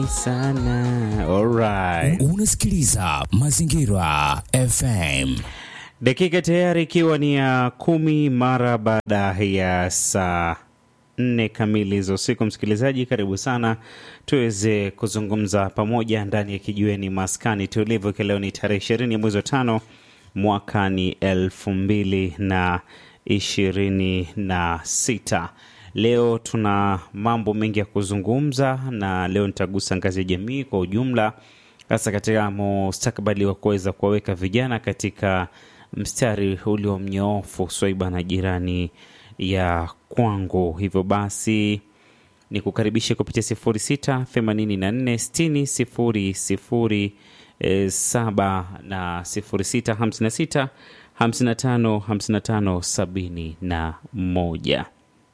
sana. Alright. Unasikiliza Mazingira FM. Dakika tayari ikiwa ni ya kumi mara baada ya saa nne kamili za usiku. Msikilizaji, karibu sana tuweze kuzungumza pamoja ndani ya kijiweni maskani tulivu, ikiwa leo ni tarehe ishirini ya mwezi wa tano mwaka ni elfu mbili na ishirini na sita. Leo tuna mambo mengi ya kuzungumza, na leo nitagusa ngazi ya jamii kwa ujumla, hasa katika mustakabali wa kuweza kuwaweka vijana katika mstari ulio mnyoofu swaiba na jirani ya kwangu. Hivyo basi ni kukaribisha kupitia sifuri sita themanini na nne sitini sifuri sifuri e, saba na sifuri sita hamsini na sita hamsini na tano hamsini na tano sabini na moja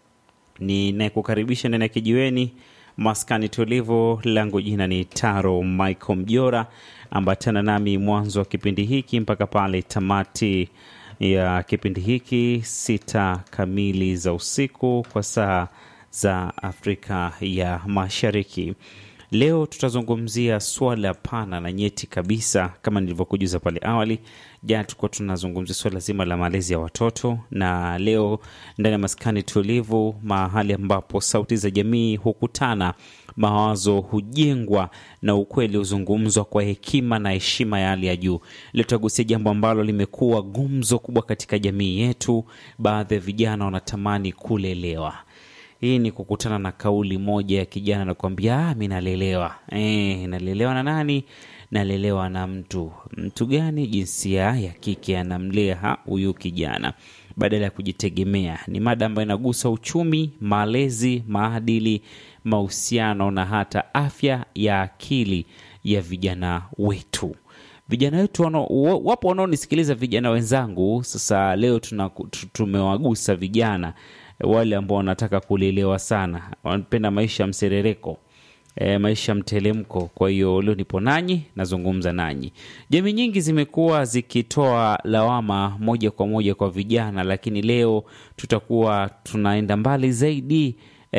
ninayekukaribisha ndani ya kijiweni maskani tulivu. Langu jina ni Taro Michael Mjora, ambatana nami mwanzo wa kipindi hiki mpaka pale tamati ya kipindi hiki sita kamili za usiku kwa saa za Afrika ya Mashariki. Leo tutazungumzia swala pana na nyeti kabisa, kama nilivyokujuza pale awali. Jana tulikuwa tunazungumzia swala zima la malezi ya watoto, na leo ndani ya maskani tulivu, mahali ambapo sauti za jamii hukutana, mawazo hujengwa na ukweli huzungumzwa kwa hekima na heshima ya hali ya juu. Leo tutagusia jambo ambalo limekuwa gumzo kubwa katika jamii yetu. Baadhi ya vijana wanatamani kulelewa. Hii ni kukutana na kauli moja ya kijana na kuambia ah, mi nalelewa. E, nalelewa na nani? Nalelewa na mtu. Mtu gani? Jinsia ya kike anamlea huyu kijana badala ya kujitegemea. Ni mada ambayo inagusa uchumi, malezi, maadili, mahusiano na hata afya ya akili ya vijana wetu. Vijana wetu wano, wapo wanaonisikiliza vijana wenzangu. Sasa leo tuna, tumewagusa vijana wale ambao wanataka kulelewa sana, wanapenda maisha ya mserereko e, maisha mtelemko. Kwa hiyo leo nipo nanyi, nazungumza nanyi. Jamii nyingi zimekuwa zikitoa lawama moja kwa moja kwa vijana, lakini leo tutakuwa tunaenda mbali zaidi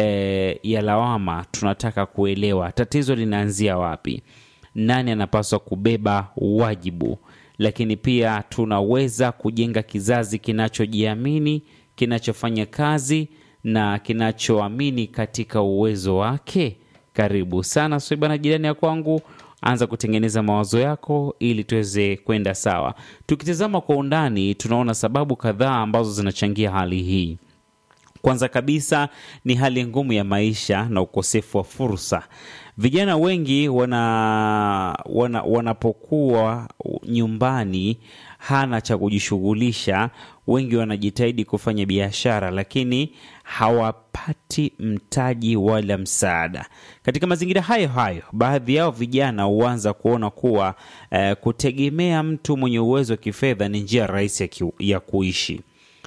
e, ya lawama. Tunataka kuelewa tatizo linaanzia wapi, nani anapaswa kubeba wajibu, lakini pia tunaweza kujenga kizazi kinachojiamini kinachofanya kazi na kinachoamini katika uwezo wake. Karibu sana Swaiba na jirani ya kwangu, anza kutengeneza mawazo yako ili tuweze kwenda sawa. Tukitazama kwa undani, tunaona sababu kadhaa ambazo zinachangia hali hii. Kwanza kabisa ni hali ngumu ya maisha na ukosefu wa fursa. Vijana wengi wana, wana, wanapokuwa nyumbani hana cha kujishughulisha, wengi wanajitahidi kufanya biashara, lakini hawapati mtaji wala msaada. Katika mazingira hayo hayo, baadhi yao vijana huanza kuona kuwa eh, kutegemea mtu mwenye uwezo wa kifedha ni njia rahisi ya, ki, ya kuishi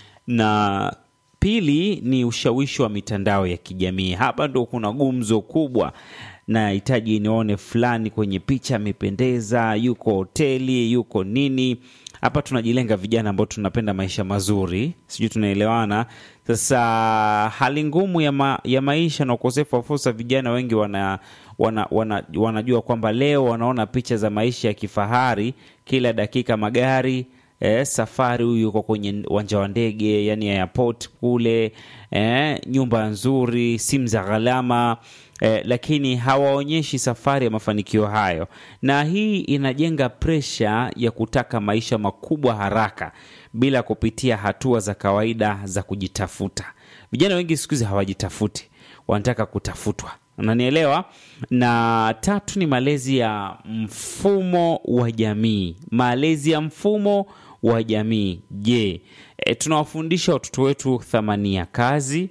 na Pili ni ushawishi wa mitandao ya kijamii. Hapa ndo kuna gumzo kubwa. Nahitaji nione fulani kwenye picha amependeza, yuko hoteli, yuko nini. Hapa tunajilenga vijana ambao tunapenda maisha mazuri, sijui tunaelewana. Sasa hali ngumu ya, ma, ya maisha na ukosefu wa fursa, vijana wengi wana, wana, wana, wanajua kwamba leo wanaona picha za maisha ya kifahari, kila dakika magari Eh, safari huyu yuko kwenye uwanja wa ndege yani airport kule, eh, nyumba nzuri, simu za gharama eh, lakini hawaonyeshi safari ya mafanikio hayo, na hii inajenga presha ya kutaka maisha makubwa haraka bila kupitia hatua za kawaida za kujitafuta. Vijana wengi siku hizi hawajitafuti, wanataka kutafutwa. Unanielewa? Na tatu ni malezi ya mfumo wa jamii. Malezi ya mfumo wa jamii. Je, e, tunawafundisha watoto wetu thamani ya kazi?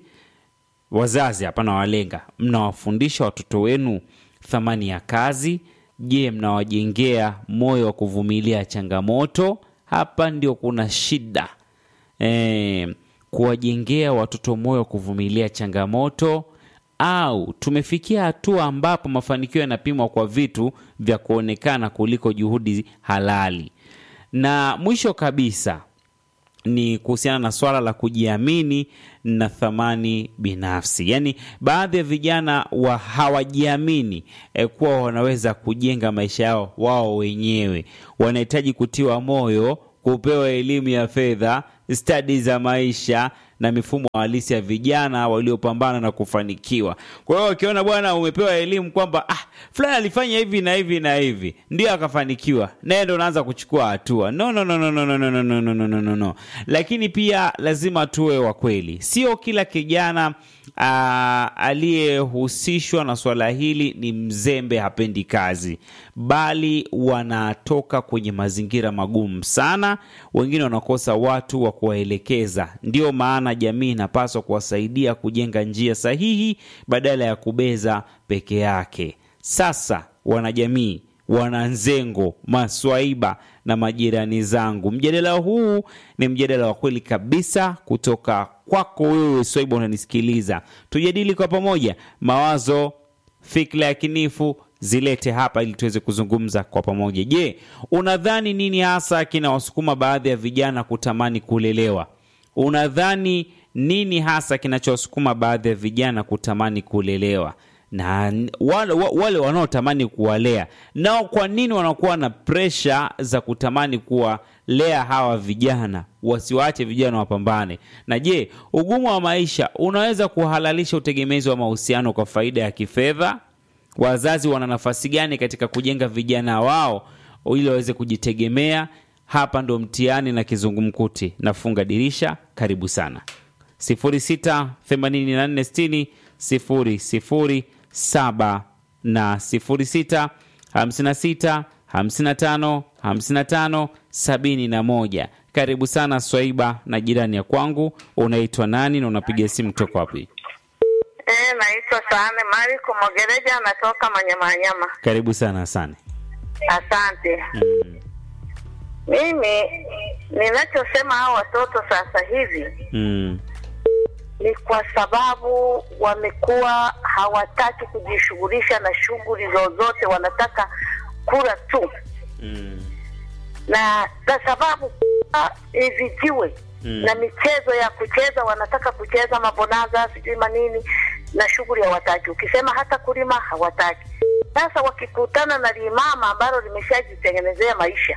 Wazazi hapana, walenga, mnawafundisha watoto wenu thamani ya kazi? Je, mnawajengea moyo wa kuvumilia changamoto? Hapa ndio kuna shida e, kuwajengea watoto moyo wa kuvumilia changamoto au tumefikia hatua ambapo mafanikio yanapimwa kwa vitu vya kuonekana kuliko juhudi halali. Na mwisho kabisa ni kuhusiana na swala la kujiamini na thamani binafsi. Yaani, baadhi ya vijana wa hawajiamini eh, kuwa wanaweza kujenga maisha yao wao wenyewe. Wanahitaji kutiwa moyo, kupewa elimu ya fedha, stadi za maisha na mifumo halisi ya vijana waliopambana na kufanikiwa. Kwa hiyo wakiona bwana, umepewa elimu kwamba ah, fulani alifanya hivi na hivi na hivi ndio akafanikiwa, naye ndo unaanza kuchukua hatua. No, no, no, no, no, no, no, no, no, no, no, no, no. Lakini pia lazima tuwe wa kweli, sio kila kijana ah, aliyehusishwa na swala hili ni mzembe, hapendi kazi, bali wanatoka kwenye mazingira magumu sana. Wengine wanakosa watu wa kuwaelekeza. Ndio maana jamii inapaswa kuwasaidia kujenga njia sahihi badala ya kubeza peke yake. Sasa wanajamii, wananzengo, maswaiba na majirani zangu, mjadala huu ni mjadala wa kweli kabisa kutoka kwako wewe swaiba, unanisikiliza. Tujadili kwa pamoja mawazo, fikra ya kinifu zilete hapa ili tuweze kuzungumza kwa pamoja. Je, unadhani nini hasa kinawasukuma baadhi ya vijana kutamani kulelewa? Unadhani nini hasa kinachowasukuma baadhi ya vijana kutamani kulelewa? na wale, wale wanaotamani kuwalea nao, kwa nini wanakuwa na presha za kutamani kuwalea hawa vijana? Wasiwaache vijana wapambane. Na je, ugumu wa maisha unaweza kuhalalisha utegemezi wa mahusiano kwa faida ya kifedha? Wazazi wana nafasi gani katika kujenga vijana wao ili waweze kujitegemea? Hapa ndo mtihani na kizungumkuti. Nafunga dirisha. Karibu sana 068460 00 saba na sifuri sita hamsini na sita hamsini na tano hamsini na tano sabini na moja. Karibu sana Swaiba na jirani ya kwangu. Unaitwa nani na unapiga simu kutoka wapi? Eh, naitwa Sane Mariko Mogereja, anatoka Manyamanyama. Karibu sana Sane. Asante. Mm. Mimi ninachosema hao watoto sasa hivi Mm. ni kwa sababu wamekuwa hawataki kujishughulisha na shughuli zozote, wanataka kula tu, Mm. na kwa sababu ah, hivi jiwe Mm. na michezo ya kucheza, wanataka kucheza mabonaza, sijui manini, na shughuli hawataki. Ukisema hata kulima hawataki. Sasa wakikutana na limama ambalo limeshajitengenezea maisha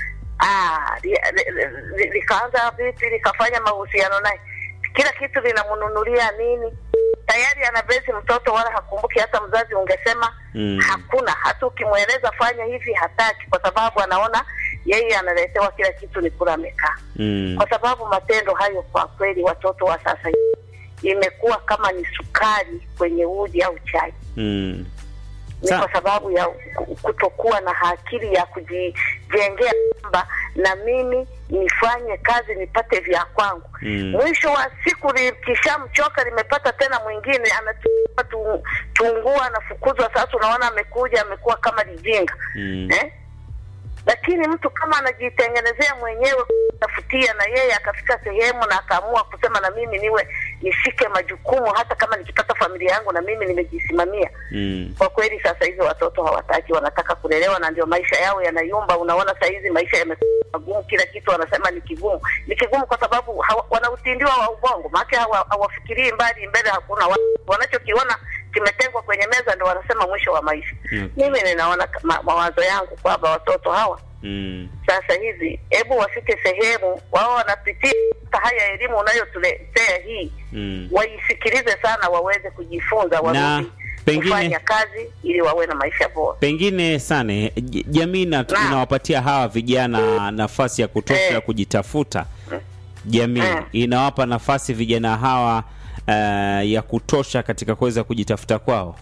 ah, li- li- li- likaanza vipi, likafanya mahusiano naye, kila kitu linamnunulia nini, tayari ana besi mtoto, wala hakumbuki hata mzazi. Ungesema Mm. hakuna, hata ukimweleza fanya hivi hataki, kwa sababu anaona yeye analetewa kila kitu, ni kula amekaa Mm. kwa sababu matendo hayo kwa kweli watoto wa sasa hivi imekuwa kama ni sukari kwenye uji au chai. Mm. Ni Sa- kwa sababu ya ku- kutokuwa na akili ya kujijengea kwamba na mimi nifanye kazi nipate vya kwangu. Mm. Mwisho wa siku likishamchoka limepata tena mwingine anachukua tu, tungua anafukuzwa. Sasa unaona amekuja amekuwa kama lijinga Mm. eh? Lakini mtu kama anajitengenezea mwenyewe kutafutia, na yeye akafika sehemu na akaamua kusema na mimi niwe nishike majukumu, hata kama nikipata familia yangu na mimi nimejisimamia. Mm. Kwa kweli sasa hivi watoto hawataki, wanataka kulelewa, na ndio maisha yao yanayumba. Unaona saa hizi maisha yamekuwa magumu, kila kitu wanasema ni kigumu. Ni kigumu kwa sababu hawa, wana utindiwa wa ubongo, maana hawa- hawafikirii mbali, mbele hakuna wa- wanachokiona kimetengwa kwenye meza, ndio wanasema mwisho wa maisha. Okay. Mimi ninaona ma, mawazo yangu kwamba watoto hawa Mm. sasa hivi, hebu wafike sehemu wao wanapitia hata haya elimu unayotuletea hii, Mm. waisikilize sana, waweze kujifunza, Na warudi pengine- kufanya kazi ili wawe na maisha bora. Pengine Sane, j- jamii ina- Naam. inawapatia hawa vijana nafasi ya kutosha Eh. ya kujitafuta. Jamii Eh. inawapa nafasi vijana hawa eh, ya kutosha katika kuweza kujitafuta kwao.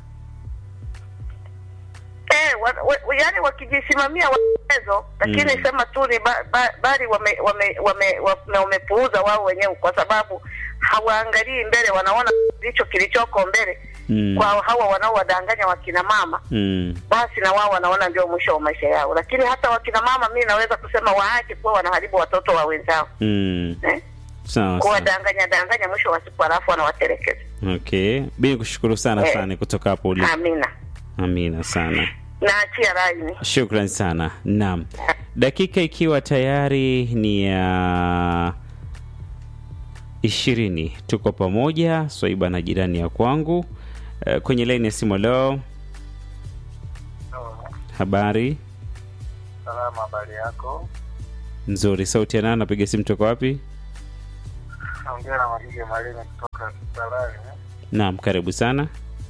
Eh, wa, wa, yani wakijisimamia wawezo, lakini Mm. sema tu ni ba, ba, bali wame, wame, wame, wame, wamepuuza wao wenyewe, kwa sababu hawaangalii mbele, wanaona ndicho kilichoko mbele Mm. kwa hawa wanaowadanganya wakina mama Mm. basi na wao wanaona ndio mwisho wa maisha yao. Lakini hata wakina mama, mi naweza kusema waache kuwa wanaharibu watoto wa wenzao Mm. eh? Sawa sawa. kuwadanganya danganya, mwisho wa siku halafu wanawatelekeza. Okay. Bi kushukuru sana Eh. sana kutoka hapo ulipo. Amina, Amina sana. naachia laini. Shukran sana. Naam. Dakika ikiwa tayari ni ya ishirini. Tuko pamoja, Swaiba na jirani ya kwangu. Eh, kwenye laini ya simu leo, habari Salama, habari yako? nzuri. Sauti ya nani? Napiga simu toka wapi? Naongea na Magige Malime kutoka Kisalani. Naam, karibu sana.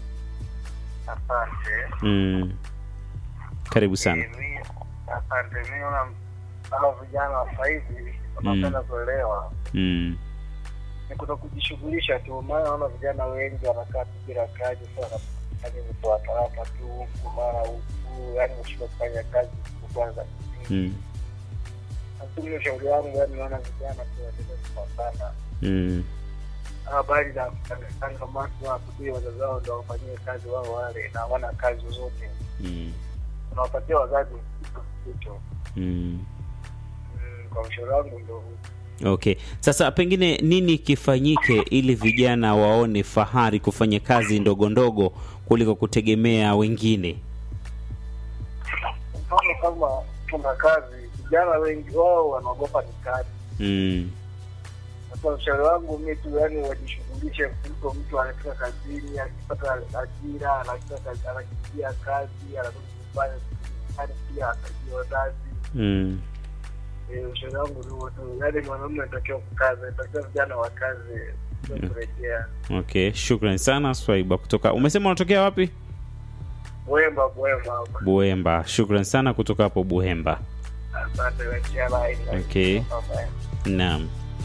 Asante. Mm. Karibu sana. Eh, mi- Asante. Mi naona hao vijana wa sasa hivi wanapenda kuelewa Mm. ni kuto kujishughulisha tu, maana naona vijana wengi wanakaa tu bila kazi, sasa wanafanya mtu wa talaka tu huku mara huku, yani mshinda kufanya kazi siku kwanza. Mm. Lakini ushauri wangu, yani naona vijana tu waendelee kupambana Mm. habari za kutangatanga watu wasubiri wazazi wao ndo wafanyie kazi wao wale na hawana kazi zozote Mm. unawapatia wazazi kitu Mm. Mm, kwa ushauri wangu ndo huu. Okay, sasa pengine nini kifanyike ili vijana waone fahari kufanya kazi ndogo ndogo kuliko kutegemea wengine? mfano kama tuna kazi vijana wengi wao wanaogopa ni kazi Mm. sasa ushauri wangu mi tu yani wajishughulishe kuliko mtu anafika kazini akipata ajira anafika kazi anakimbia kazi anakuja kufanya kazi pia atajia wazazi Mm. Eh, ushauri wangu ni huo tu yaani mwanaume anatakiwa kukaza anatakiwa vijana wa kazi sio kurejea Okay, shukran sana Swaiba kutoka. Umesema unatokea wapi? Bwemba Bwemba hapa. Buhemba. Shukran sana kutoka hapo Buhemba. Asante wachia line. Okay. Bye-bye. Naam.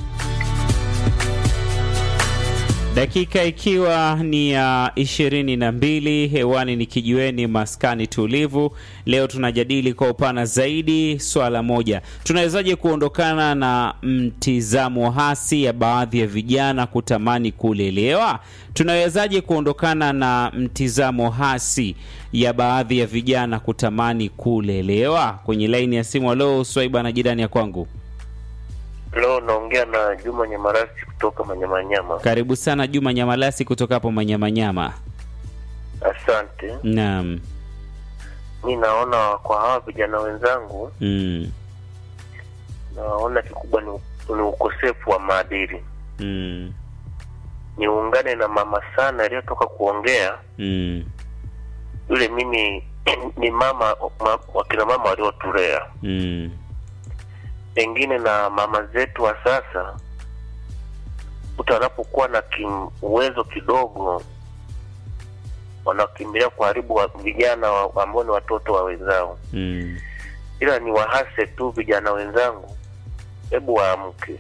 Dakika ikiwa ni ya ishirini na mbili hewani ni kijiweni maskani tulivu. Leo tunajadili kwa upana zaidi swala moja, tunawezaje kuondokana na mtizamo hasi ya baadhi ya vijana kutamani kulelewa? Tunawezaje kuondokana na mtizamo hasi ya baadhi ya vijana kutamani kulelewa? Kwenye laini ya simu, alo Swaiba na jirani ya kwangu Leo naongea na Juma Nyamarasi kutoka Manyamanyama. Karibu sana Juma Nyamalasi kutoka hapo Manyamanyama. Asante. Naam. Mi naona kwa hawa vijana wenzangu, Mm. naona kikubwa ni, ni ukosefu wa maadili. Mm. Niungane na mama sana aliyotoka kuongea Mm. yule, mimi ni mama ma, wakina mama waliotulea, Mm. pengine na mama zetu wa sasa, mtu anapokuwa na kim, uwezo kidogo wanakimbilia kuharibu wa, vijana wa- ambao ni watoto wa wenzao. Mm. ila ni wahase tu vijana wenzangu, hebu waamke,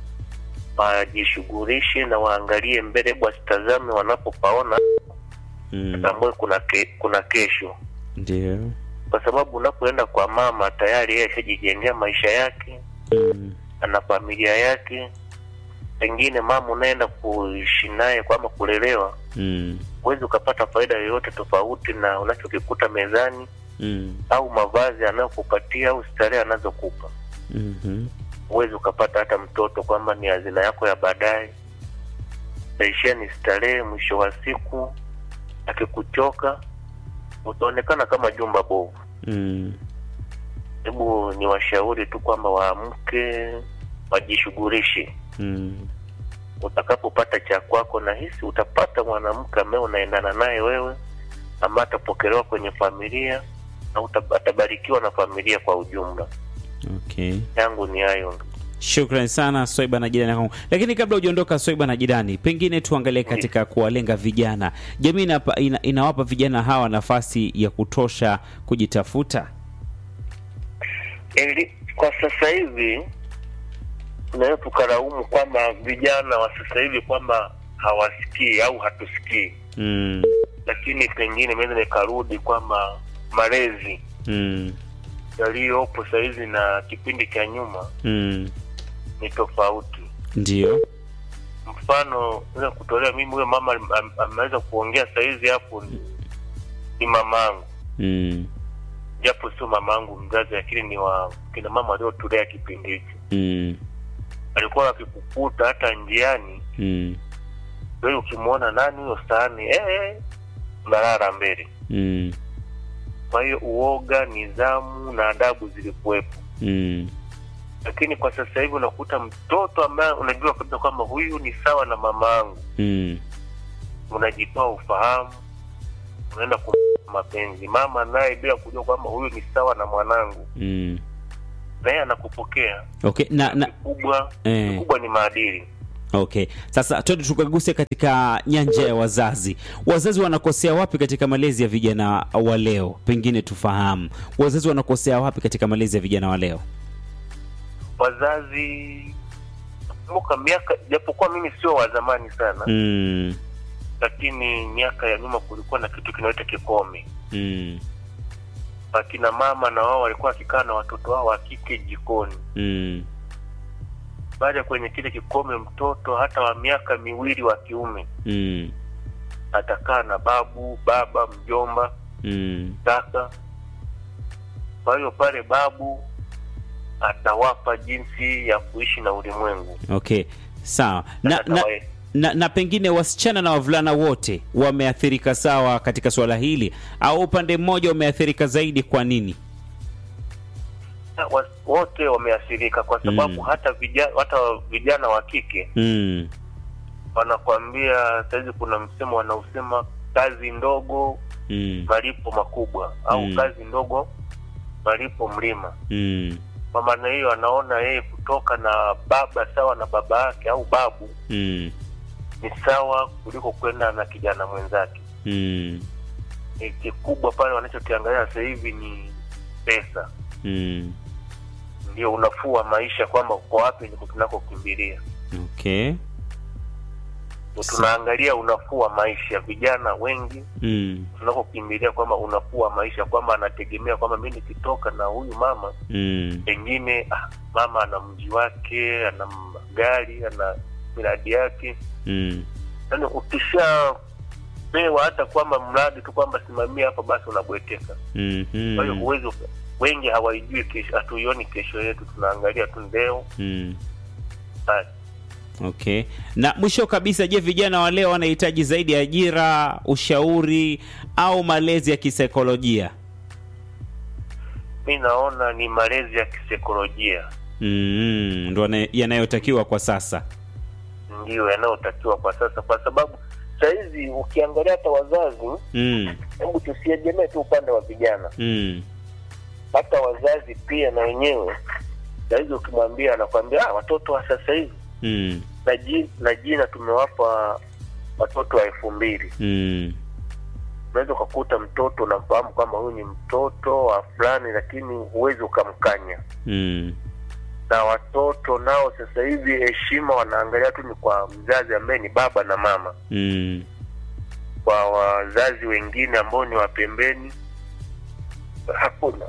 wajishughulishe na waangalie mbele, hebu wasitazame wanapopaona, Mm. tambue kuna ke, kuna kesho, Ndio. kwa sababu unapoenda kwa mama tayari yeye ashajijengea maisha yake, Mm. ana familia yake. Pengine mama unaenda kuishi naye kwamba kulelewa, Mm. huwezi ukapata faida yoyote tofauti na unachokikuta mezani Mm. au mavazi anayokupatia au starehe anazokupa. Mhm. huwezi ukapata hata mtoto kwamba ni hazina yako ya baadaye. Taishia ni starehe, mwisho wa siku akikuchoka utaonekana kama jumba bovu. Mm. Hebu ni washauri tu kwamba waamke, wajishughulishe. Mm. Utakapopata cha kwako, na hisi utapata mwanamke ambaye unaendana naye wewe, ambaye atapokelewa kwenye familia na uta- atabarikiwa na familia kwa ujumla. Okay. Yangu ni hayo. Shukran sana Swaiba na jirani yangu. Lakini kabla hujaondoka Swaiba na jirani, pengine tuangalie katika kuwalenga vijana. Jamii inapa, ina, inawapa vijana hawa nafasi ya kutosha kujitafuta. Eli, kwa sasa hivi tunaweza tukalaumu kwamba vijana wa sasa hivi kwamba hawasikii au hatusikii, Mm. lakini pengine meweza nikarudi kwamba malezi Mm. yaliyopo sahizi na kipindi cha nyuma Mm. ni tofauti. Ndio. Mfano naweza kutolea mimi, huyo mama am- am- ameweza kuongea sahizi hapo ni, ni mamangu, Mm. japo sio mamangu mzazi, lakini ni wa kina mama waliotulea kipindi hicho. Mm. Alikuwa wakikukuta hata njiani Mm. wewe ukimwona nani huyo sahani eh, eh, unalala mbele. Mm. Kwa hiyo uoga, nidhamu na adabu zilikuwepo. Mm. lakini kwa sasa hivi unakuta mtoto ambaye unajua kabisa kwamba huyu ni sawa na mama yangu mm. unajitoa ufahamu unaenda ku mapenzi mama naye bila kujua kwamba huyu ni sawa na mwanangu Mm. naye anakupokea okay na, na kikubwa Eh. kikubwa ni maadili okay sasa twende tukaguse katika nyanja ya wazazi wazazi wanakosea wapi katika malezi ya vijana wa leo pengine tufahamu wazazi wanakosea wapi katika malezi ya vijana wa leo wazazi kumbuka miaka japokuwa mimi sio wa zamani sana mm. lakini miaka ya nyuma kulikuwa na kitu kinaita kikome Mm. akina mama na wao walikuwa wakikaa na watoto wao wa kike jikoni Mm. baada ya kwenye kile kikome mtoto hata wa miaka miwili wa kiume Mm. atakaa na babu baba mjomba Mm. kaka kwa hiyo pale babu atawapa jinsi ya kuishi na ulimwengu okay sawa na, na, Atawae- na, na pengine wasichana na wavulana wote wameathirika sawa katika suala hili au upande mmoja umeathirika zaidi kwa nini na wa- wote wameathirika kwa sababu Mm. hata vijana hata vijana wa kike mm. wanakwambia sahizi kuna msemo wanaosema kazi ndogo Mm. malipo makubwa au Mm. kazi ndogo malipo mlima Mm. kwa maana hiyo anaona yeye kutoka na baba sawa na baba yake au babu Mm. ni sawa kuliko kwenda na kijana mwenzake Mm. Ni kikubwa pale wanachokiangalia sasa hivi ni pesa Mm. ndio unafuu wa maisha kwamba uko wapi ndiko tunakokimbilia okay Ndio tunaangalia unafuu wa maisha vijana wengi mm. tunakokimbilia kwamba unafuu wa maisha kwamba anategemea kwamba mi nikitoka na huyu mama Mm. pengine ah, mama ana mji wake ana gari ana miradi yake Mm. yaani ukishapewa hata kwamba mradi tu kwamba simamia hapa basi unabweteka kwa hiyo Mhm. huwezi uka- wengi hawaijui kesho hatuioni kesho yetu tunaangalia tu leo Mm. basi okay na mwisho kabisa je vijana wa leo wanahitaji zaidi ajira ushauri au malezi ya kisaikolojia mi naona ni malezi ya kisaikolojia mm. ndo yana- yanayotakiwa kwa sasa ndiyo yanayotakiwa kwa sasa kwa sababu sahizi ukiangalia hata wazazi mm. hebu tusiegemee tu upande wa vijana Mm. hata wazazi pia na wenyewe sahizi ukimwambia anakwambia ah, watoto wa sasa hivi Mm. na, ji, na jina tumewapa watoto wa elfu mbili Mm. unaweza ukakuta mtoto unamfahamu kwamba huyu ni mtoto wa fulani lakini huwezi ukamkanya Mm. na watoto nao sasa hivi heshima wanaangalia tu ni kwa mzazi ambaye ni baba na mama Mm. kwa wazazi wengine ambao ni wa pembeni hakuna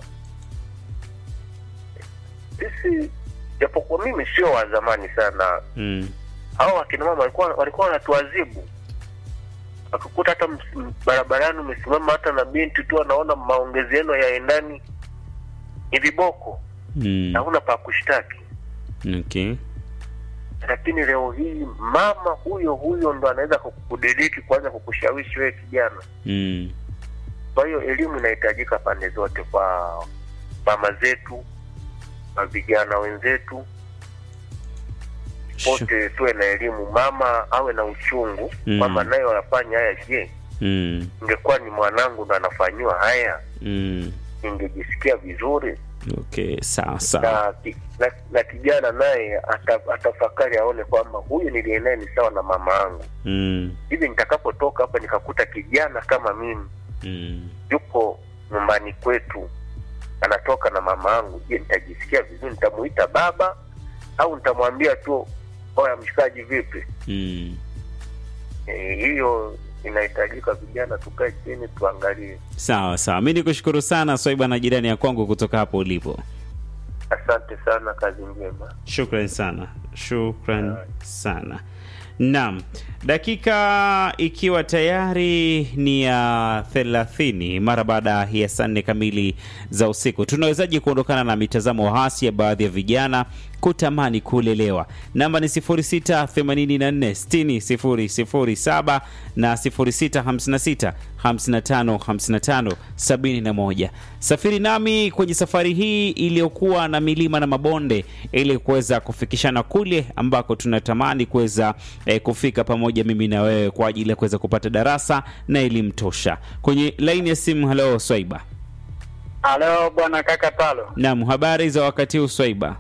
sisi japokuwa mimi sio wa zamani sana Mm. hao wakina mama walikuwa walikuwa wanatuadhibu akikuta hata ms- m- barabarani umesimama hata na binti tu anaona maongezi yenu yaendani ni viboko Mm. hakuna pa kushtaki okay lakini leo hii mama huyo huyo ndo anaweza kukudiriki kuanza kukushawishi wewe kijana Mm. kwa hiyo elimu inahitajika pande zote kwa mama zetu kwa vijana wenzetu Sure. wote tuwe na elimu mama awe na uchungu Mm. kwamba naye wanafanya haya je Mm. ingekuwa ni mwanangu ndo anafanyiwa haya Mm. ningejisikia vizuri okay sawa sawa na, ki- na, na kijana naye ata- atafakari aone kwamba huyu niliye naye ni sawa na mama yangu mm. hivi nitakapotoka hapa nikakuta kijana kama mimi Mm. yupo nyumbani kwetu anatoka na mama yangu je nitajisikia vizuri nitamuita baba au nitamwambia tu oya mshikaji vipi Mm. Eh, hiyo inahitajika vijana tukae chini tuangalie sawa sawa mi nikushukuru sana swaiba na jirani ya kwangu kutoka hapo ulipo asante sana kazi njema shukran sana shukran sana naam dakika ikiwa tayari ni ya thelathini mara baada ya saa nne kamili za usiku tunawezaji kuondokana na mitazamo hasi ya baadhi ya vijana kutamani kulelewa. Namba ni 0684600007 na 0656555571. Safiri nami kwenye safari hii iliyokuwa na milima na mabonde ili kuweza kufikishana kule ambako tunatamani kuweza eh, kufika pamoja mimi na wewe kwa ajili ya kuweza kupata darasa na elimu tosha. Kwenye laini ya simu, halo Swaiba. Halo bwana kaka Talo, Naam, habari za wakati huu Swaiba?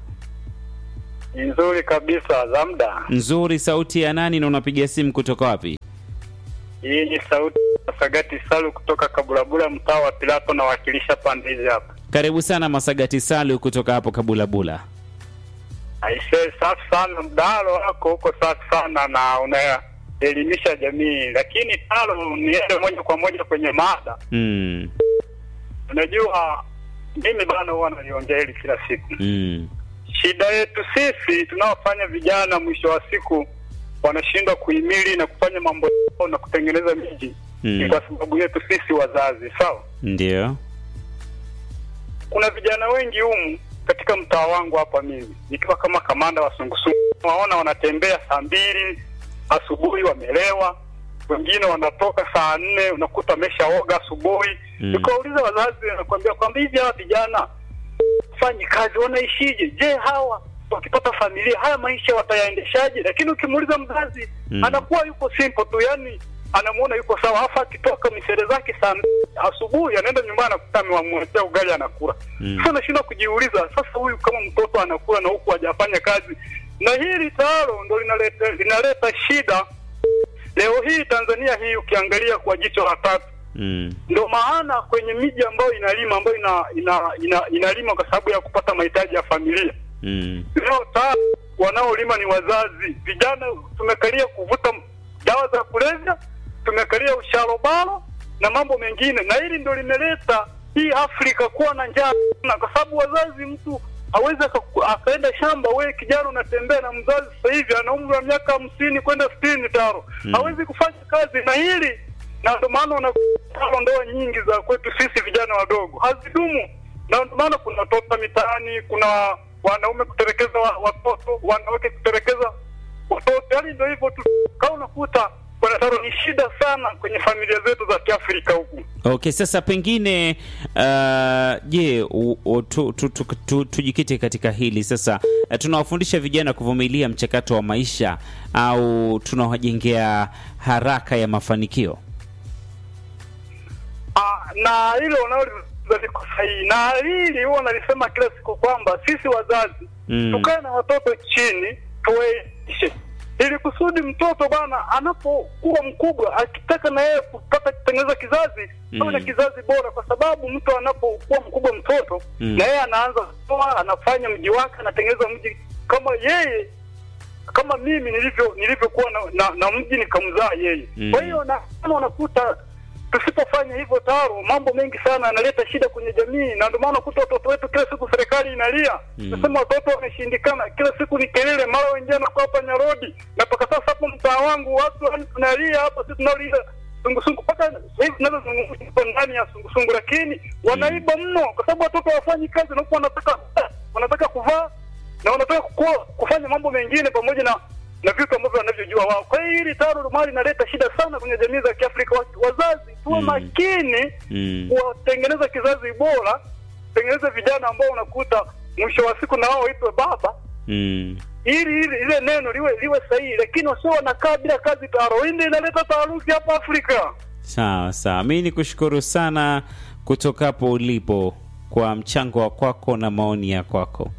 nzuri kabisa za muda. Nzuri. Sauti ya nani na unapiga simu kutoka wapi? Hii ni sauti ya Sagati Salu kutoka Kabulabula, mtaa wa Pilato, nawakilisha pande hizi hapa. Karibu sana Masagati Salu kutoka hapo Kabulabula. Aisee, safi sana, mdahalo wako huko safi sana na unaelimisha jamii, lakini Talo, niende moja kwa moja kwenye mada. Mm, Unajua mimi bana, huwa naliongea hili kila siku. mm, Shida yetu sisi tunaofanya vijana, mwisho wa siku wanashindwa kuhimili na kufanya mambo yao na kutengeneza miji Mm. ni kwa sababu yetu sisi wazazi. Sawa, ndio. kuna vijana wengi humu katika mtaa wangu hapa, mimi nikiwa kama kamanda wa sungusungu, waona wanatembea saa mbili asubuhi wamelewa, wengine wanatoka saa nne unakuta ameshaoga asubuhi. Mm. Nikawauliza wazazi, nakwambia kwamba hivi hawa vijana fanyi kazi wanaishije? Je, hawa wakipata familia haya maisha watayaendeshaje? Lakini ukimuuliza mzazi Mm. anakuwa yuko simple tu, yani anamuona yuko sawa, halafu akitoka misere zake saa mbili asubuhi anaenda nyumbani anakuta amewamwekea ugali anakula. Mm. Sasa unashindwa kujiuliza, sasa huyu kama mtoto anakula na huku hajafanya kazi, na hili tayaro ndo linaleta linaleta shida leo hii Tanzania hii ukiangalia kwa jicho la tatu Mm, ndio maana kwenye miji ambayo inalima ambayo ina, ina, ina, inalima kwa sababu ya kupata mahitaji ya familia mm, leo ta wanaolima ni wazazi. Vijana tumekalia kuvuta dawa za kulevya, tumekalia usharobaro na mambo mengine, na hili ndio limeleta hii Afrika kuwa na njaa na kwa sababu wazazi, mtu hawezi aka- akaenda shamba. Wewe kijana unatembea na mzazi sasa hivi ana umri wa miaka hamsini kwenda sitini taro Mm. hawezi kufanya kazi, na hili na ndio maana unakuta ndoa nyingi za kwetu sisi vijana wadogo hazidumu, na ndio maana kuna watoto mitaani, kuna wanaume kutelekeza wa- watoto, wanawake kutelekeza watoto, yaani ndio hivyo tu. Kama unakuta bwana Taro, ni shida sana kwenye familia zetu za Kiafrika huku. Okay, sasa pengine uh, je, u- u- tu- tu- tu- tu- tujikite katika hili sasa. Uh, tunawafundisha vijana kuvumilia mchakato wa maisha au tunawajengea haraka ya mafanikio? Ah, na hilo unaloliza liko sahihi, na hili huwa nalisema kila siku kwamba sisi wazazi Mm. tukae na watoto chini tuwaelimishe, ili kusudi mtoto bana anapokuwa mkubwa akitaka na yeye kupata kutengeneza kizazi Mm. awe na kizazi bora, kwa sababu mtu anapokuwa mkubwa mtoto Mm. na yeye anaanza kutoa, anafanya mji wake, anatengeneza mji kama yeye kama mimi nilivyo nilivyokuwa na, na, na mji nikamzaa yeye. Mm. Kwa hiyo na kama unakuta tusipofanya hivyo taro, mambo mengi sana yanaleta shida kwenye jamii, na ndio maana unakuta watoto wetu kila siku serikali inalia Mm. nasema watoto wameshindikana, kila siku ni kelele, mara wengine wanakuwa hapa Nyarodi, na mpaka sasa hapo mtaa wangu watu yani tunalia hapa, sisi tunalia sungusungu mpaka sasa hivi tunazozungumza tuko ndani ya sungusungu, lakini wanaiba mno, kwa sababu watoto hawafanyi kazi na huku wanataka wanataka kuvaa na wanataka kukua, kufanya mambo mengine pamoja na na vitu ambavyo wanavyojua wao. Kwa hiyo hili taro mali inaleta shida sana kwenye jamii za Kiafrika. Wa- Wazazi tuwe Mm. makini Mm. kuwatengeneza kizazi bora, tengeneza vijana ambao unakuta mwisho wa siku na wao waitwe baba, Mm. ili ili ile neno liwe liwe sahihi, lakini wasio wanakaa bila kazi. Taro hii ndio inaleta taharuki hapa Afrika. Sawa sawa, mi ni kushukuru sana kutoka hapo ulipo kwa mchango wa kwako na maoni ya kwako.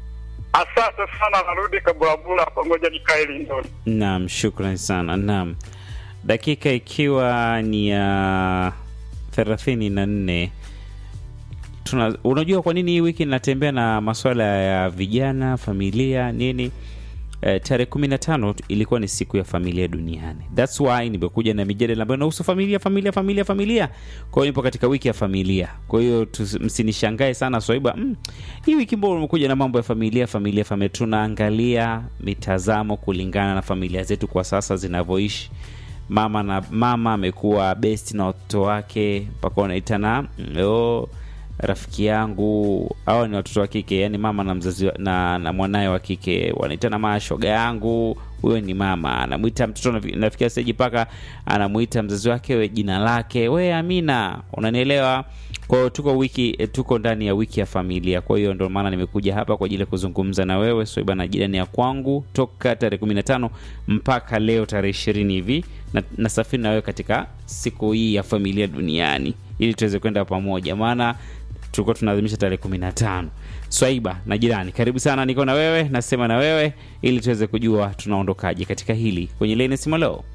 Asante sana, narudi Kabulabula pamoja nikae Lindoni. Naam, shukran sana. Naam, dakika ikiwa ni ya thelathini na nne tuna unajua kwa nini hii wiki natembea na masuala ya vijana familia nini eh, tarehe kumi na tano ilikuwa ni siku ya familia duniani thats why nimekuja na mijadala ambayo inahusu familia familia familia familia kwa hiyo nipo katika wiki ya familia kwa hiyo tusi- msinishangae sana swaiba mm, hii wiki mbao umekuja na mambo ya familia familia familia tunaangalia mitazamo kulingana na familia zetu kwa sasa zinavyoishi mama na mama amekuwa best na watoto wake mpaka wanaitana mm, oh, rafiki yangu au ni watoto wa kike yani mama na mzazi wa- na, na mwanaye wa kike wanaitana maa shoga yangu huyo ni mama anamwita mtoto nafi- nafikia seji mpaka anamwita mzazi wake we jina lake we amina unanielewa kwa hiyo tuko wiki eh, tuko ndani ya wiki ya familia kwa hiyo ndio maana nimekuja hapa kwa ajili ya kuzungumza na wewe soiba na jirani ya kwangu toka tarehe 15 mpaka leo tarehe ishirini hivi na nasafiri na wewe katika siku hii ya familia duniani ili tuweze kwenda pamoja maana tulikuwa tunaadhimisha tarehe kumi na tano swaiba na jirani karibu sana niko na wewe nasema na wewe ili tuweze kujua tunaondokaje katika hili kwenye leni simolo